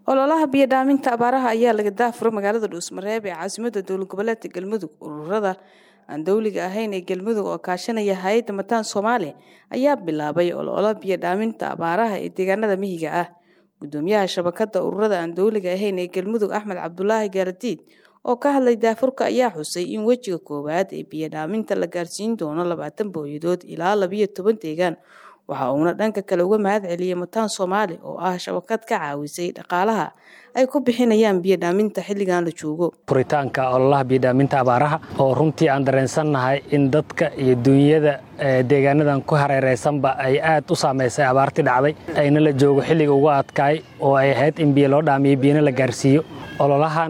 ololaha biyo dhaaminta abaaraha ayaa laga daafuray magaalada dhuusmareeb ee caasimada dowlad goboleedka galmudug ururada aan dowliga ahayn ee galmudug oo kaashanaya hay-adda mataan soomaali ayaa bilaabay ololo biyo dhaaminta abaaraha ee deegaanada mihiga ah gudoomiyaha shabakada ururada aan dowliga ahayn ee galmudug axmed cabdulaahi gaaradiid oo ka hadlay daafurka ayaa xusay in wejiga koowaad ee biyo dhaaminta la gaarsiin doono labaatan booyadood ilaa labiyo toban deegaan waxa uuna dhanka kale uga mahad celiyey mataan soomaali oo ah shabakad ka caawisay dhaqaalaha ay ku bixinayaan biyo dhaaminta xilligan la joogo furitaanka ololaha biyodhaaminta abaaraha oo runtii aan dareensannahay in dadka iyo duunyada deegaanadan ku hareeraysanba ay aad u saamaysay abaartii dhacday ayna la joogo xilliga ugu adkaay oo ay ahayd in biyo loo dhaamiyo biyona la gaarsiiyo ololahan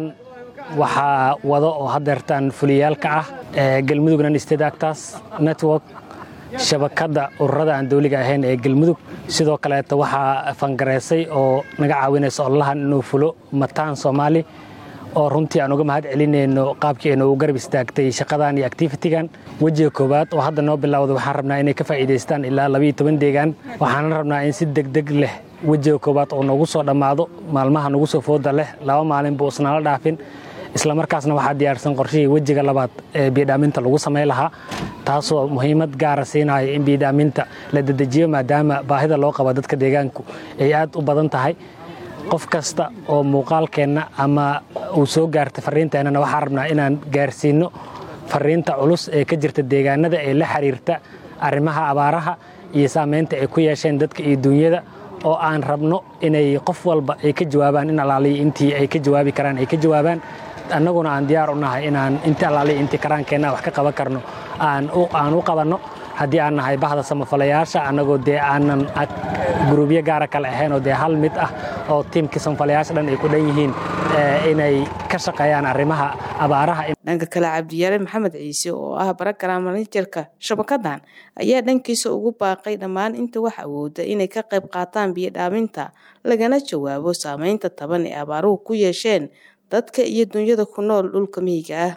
waxaa wado oo hadeertaan fuliyaalka ah galmudugnan state actors network shabakadda ururada aan dowliga ahayn ee galmudug sidoo kaleeta waxaa fangareysay oo naga caawinaysa ololahan inuu fulo mataan soomaali oo runtii aan uga mahad celinayno qaabkii aynu u garab istaagtay shaqadan iyo activitigan wejiga koowaad oo hadda noo bilowda waxaan rabnaa inay ka faa'iidaystaan ilaa labiyo toban deegaan waxaana rabnaa in si degdeg leh wejiga koowaad oo noogu soo dhammaado maalmaha nagu soo fooda leh laba maalin buu isnala dhaafin islamarkaasna waxaa diyaarsan qorshihii wejiga labaad ee biyodhaaminta lagu samayn lahaa taasoo muhiimad gaara siinaya in biyodhaaminta la dedejiyo maadaama baahida loo qabo dadka deegaanku ay aad u badan tahay qof kasta oo muuqaalkeenna ama uu soo gaartay fariinteennana waxaan rabnaa inaan gaarsiinno fariinta culus ee ka jirta deegaanada ee la xiriirta arrimaha abaaraha iyo saamaynta ay ku yeesheen dadka iyo duunyada oo aan rabno inay qof walba ay ka jawaabaan in alaaliya intii ay ka jawaabi karaan ay ka jawaabaan annaguna aan diyaar u nahay inaan inti allaaliya intii karaankeenna wax ka qaban karno aan u qabanno haddii aan nahay bahda samafalayaasha annagoo dee aanan guruubyo gaara kale ahayn oo dee hal mid ah oo tiimkii samafalayaasha dhan ay ku dhan yihiin inay ka shaqeeyaan arrimaha abaaraha dhanka kale cabdiyaale maxamed ciise oo ah baragaraam manajerka shabakadan ayaa dhankiisa ugu baaqay dhammaan inta wax awooda inay ka qayb qaataan biyo dhaaminta lagana jawaabo saameynta taban ee abaaruhu ku yeesheen dadka iyo dunyada ku nool dhulka mihiga ah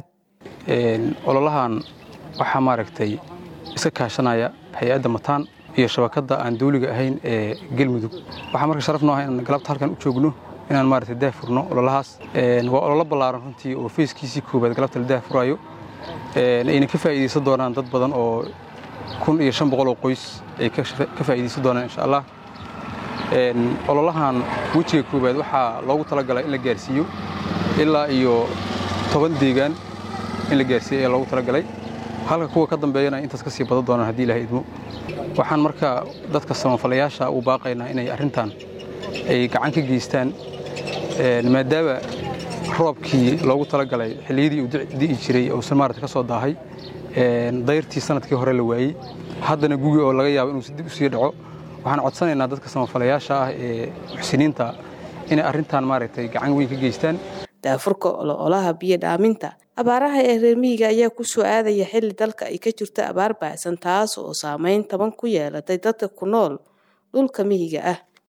ololahan waxaa maaragtay iska kaashanaya hay-adda mataan iyo shabakadda aan dawliga ahayn ee galmudug waxaa marka sharaf noo ah inaan galabta halkan u joogno inaan maaragtay daahfurno ololahaas waa ololo ballaaran runtii oo feyskiisii koowaad galabta la daahfurayo ayna ka faa'iidaysan doonaan dad badan oo kun iyo shan boqol oo qoys ay ka faa'iidaysan doonaan insha allah ololahan wejiga koowaad waxaa loogu talagalay in la gaarsiiyo ilaa iyo toban deegaan in la gaarsiiyo ayaa loogu talagalay halka kuwa ka dambeeyana intaas ka sii badan doonaan haddii ilahay idmo waxaan marka dadka samafalayaasha u baaqaynaa inay arrintan ay gacan ka geystaan maadaama roobkii loogu talagalay xilliyadii uu di'i jiray uusan maarata ka soo daahay dayrtii sanadkii hore la waayey haddana gugi oo laga yaabo inuu dib u sii dhaco waxaan codsanaynaa dadka samafalayaasha ah ee muxsiniinta inay arrintan maaragtay gacan weyn ka geystaan daafurka ololaha biyo dhaaminta abaaraha ee reer mihiga ayaa ku soo aadaya xilli dalka ay ka jirto abaar baacsan taas oo saameyn taban ku yeelatay dadka ku nool dhulka mihiga ah